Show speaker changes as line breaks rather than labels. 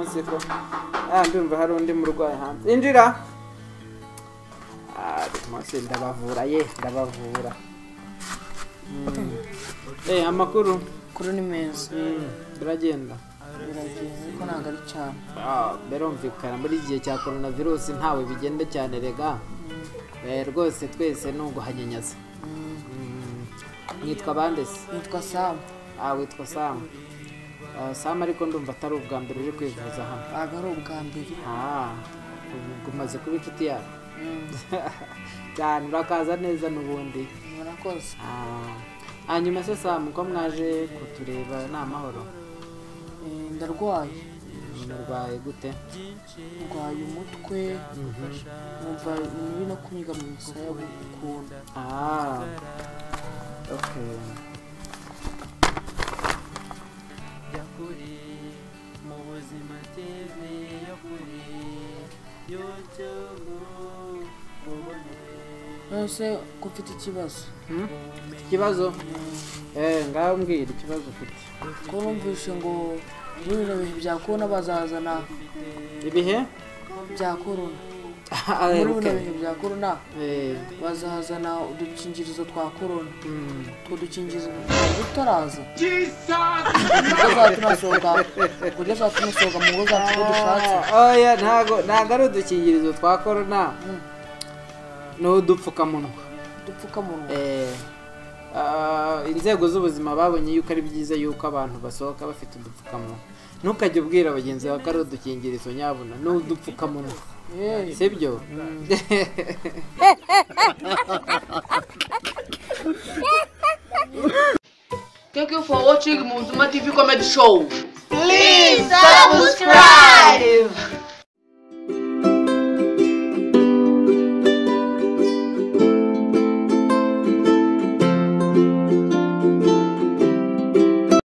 siko ndumva hari undi murwayi hanze injira Ah, uyu munsi ndabavura ye ndabavura Mm. Eh, amakuru
kuri ni meza
Mm, turagenda
biragiye ariko ntabwo ari cyane
Ah, birumvikana muri igihe cya korona virusi ntawe bigenda cyane rega Eh, rwose twese ni uguhanyanyaza Mm. nitwa bande se
nitwa samu
ah witwa samu Ah, samu ariko ndumva atari ubwa mbere uri kwivuza hano
ntabwo ari ubwa mbere
ah ubu umaze kuba inshuti yawe cyane urakaza neza n'ubundi
murakoze
Ah, hanyuma se samu ko mwaje kutureba ni amahoro
Eh, ndarwaye
murwaye gute
ndwaye umutwe numva ibi no kunyiga mu misaya ukuntu
Ah, okay.
nose ko ufite ikibazo
Hmm? Ufite ikibazo eh ngaho mbwira ikibazo ufite
ko numvise ngo muri bino bihe bya korona bazazana
ibihe
bya korona
Ah,
muri bino
okay.
bihe bya korona
eh
bazazana udukingirizo twa korona
mm.
utwo dukingirizo twaba tutaraza kuko zatunasohoka kuburyo zatunasohoka mu ngo zacu uko dushatse
Ah, oya ntago ntago ari udukingirizo twa corona
Mm.
ni udupfukamunwa
udupfukamunwa
Eh, ah, inzego z'ubuzima babonye yuko ari byiza yuko abantu basohoka bafite udupfukamunwa ntukajye ubwira bagenzi bawe ko ari udukingirizo nyabuna ni udupfukamunwa
Eh,
sibyo
Thank you for watching Muzuma TV Comedy Show.
Please subscribe.